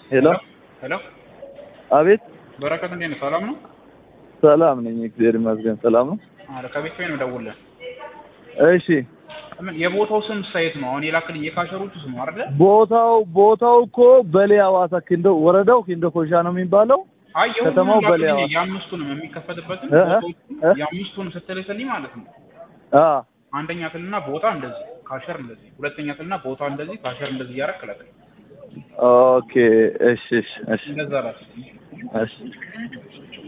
ሄሎ ሄሎ አቤት በረከት እንዴት ነው? ሰላም ነው? ሰላም ነኝ እግዚአብሔር ይመስገን ሰላም ነው አረ ከቤት ነው የምደውልልህ። እሺ ምን የቦታው ስም ሳይት ነው? አሁን የላክልኝ የካሸሮቹ ስም ነው አይደለ? ቦታው ቦታው እኮ በሌ ሐዋሳ ኪንዶ ወረዳው ኪንዶ ኮሻ ነው የሚባለው አይ ከተማው የሁሉንም በሌላ ላክልኝ የአምስቱንም የሚከፈትበትን እ እ ቦታዎቹን እ? የአምስቱን ስትልክልኝ ማለት ነው። አ አንደኛ ትልና ቦታ እንደዚህ ካሸር እንደዚህ፣ ሁለተኛ ትልና ቦታ እንደዚህ ካሸር እንደዚህ እያደረክ ላክልኝ። ኦኬ እሺ እሺ እሺ እንደዛ ላክልኝ። እሺ